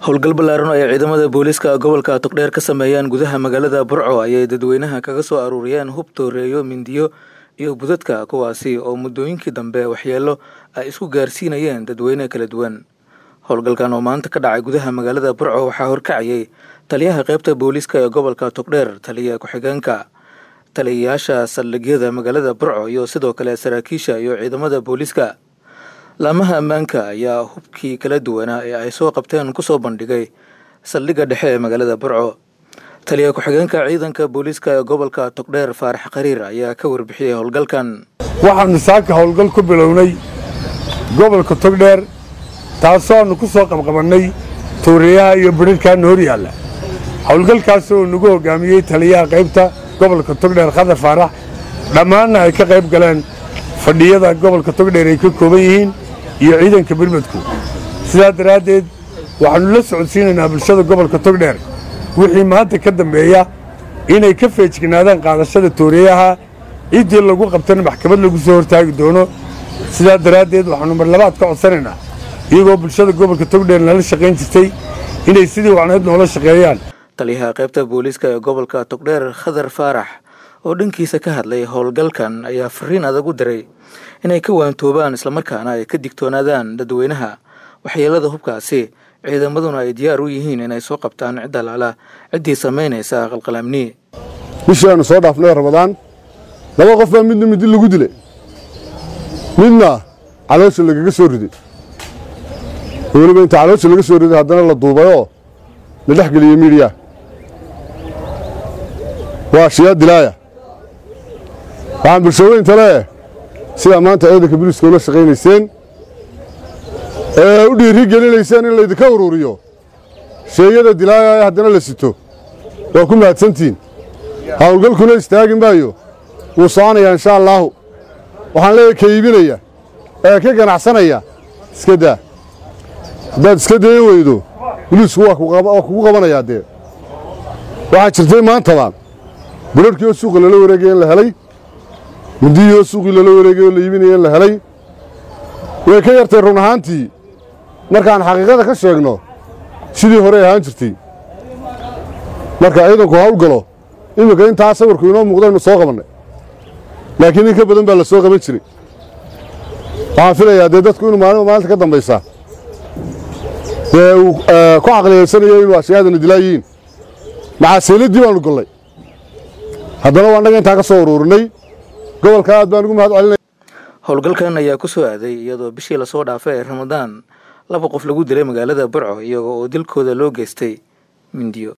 howlgal ballaaran oo ay ciidamada booliiska gobolka togdheer ka sameeyaan gudaha magaalada burco ayay dadweynaha kaga soo aruuriyeen hub tooreeyo mindiyo iyo budadka kuwaasi oo muddooyinkii dambe waxyeelo ay isku gaarsiinayeen dadweyne kala duwan howlgalkan oo maanta ka dhacay gudaha magaalada burco waxaa horkacayay taliyaha qaybta booliiska ee gobolka togdheer taliya ku-xigeenka taliyayaasha saldhigyada magaalada burco iyo sidoo kale saraakiisha iyo ciidamada booliiska laamaha ammaanka ayaa hubkii kala duwanaa ee ay soo qabteen kusoo bandhigay saldhigga dhexe ee magaalada burco taliya ku-xigeenka ciidanka booliiska ee gobolka togdheer faarax qariir ayaa ka warbixiyey howlgalkan waxaannu saaka howlgal ku bilownay gobolka togdheer taasoo aannu ku soo qabqabannay tuuriyaha iyo bidhidhkaana hor yaalla howlgalkaas oo nagu hoggaamiyey taliyaha qaybta gobolka togdheer khadar faarax dhammaanna ay ka qayb galeen fadhiyada gobolka togdheer ay ka kooban yihiin iyo ciidanka birmadku sidaa daraaddeed waxaannu la socodsiinaynaa bulshada gobolka togdheer wixii maanta ka dambeeya inay ka feejignaadaan qaadashada tooriyaha ciddii lagu qabtana maxkamad lagu soo hortaagi doono sidaa daraaddeed waxaannu marlabaad ka codsanaynaa iyagoo bulshada gobolka togdheer nala shaqayn jirtay inay sidii wacnayd noola shaqeeyaan taliyaha qaybta booliiska ee gobolka togdheer khadar faarax oo dhankiisa ka hadlay howlgalkan ayaa fariin adag u diray inay ka waantoobaan islamarkaana ay ka digtoonaadaan dadweynaha waxyeelada hubkaasi ciidamaduna ay diyaar u yihiin inay soo qabtaan cidda laala ciddii samaynaysa qalqalaamni bishii aanu soo dhaafnay ramadaan laba qof baa midna midi lagu dilay midna caloosha lagaga soo riday weliba inta caloosha laga soo riday haddana la duubayoo la dhex geliyey miidhiya waa shiyaa dilaaya waxaan bulshaweynta leeh sidaa maanta ciidanka biliiska ula shaqaynayseen ee u dhiiri gelinayseen in laydinka uruuriyo sheeyada dilaaya haddana la sito waa ku mahadsantihiin howlgalkuna istaagi maayo wuu soconayaa inshaa allaahu waxaan leeyahay ka iibinaya ee ka ganacsanaya iska daa haddaad iska dayan weydo biliisku waa kugu qabanayaa dee waxaa jirtay maantaba budharhkii oo suuqa lala wareegaya in la helay mindiyii oo suuqii lala wareegay oo la iibinaya in la helay way ka yartay run ahaantii markaan xaqiiqada ka sheegno sidii horey ahaan jirtay marka ciidanku hawl galo iminka intaa sawirku inoo muuqdaynu soo qabannay laakiin in ka badan baa la soo qaban jiray waxaan filayaa dee dadku inuu maalin maalinta ka dambaysa dee uu ku caqliyaysanayo inuu ashyaadana dilaa yihiin maxaaseeladdii baannu gollay haddana waa annaga intaa ka soo uruurinay gobolka aad baan ugu mahad celinaya howlgalkan ayaa ku soo aaday iyadoo bishii lasoo dhaafay ee ramadaan laba qof lagu dilay magaalada burco iyago oo dilkooda loo geystay mindiyo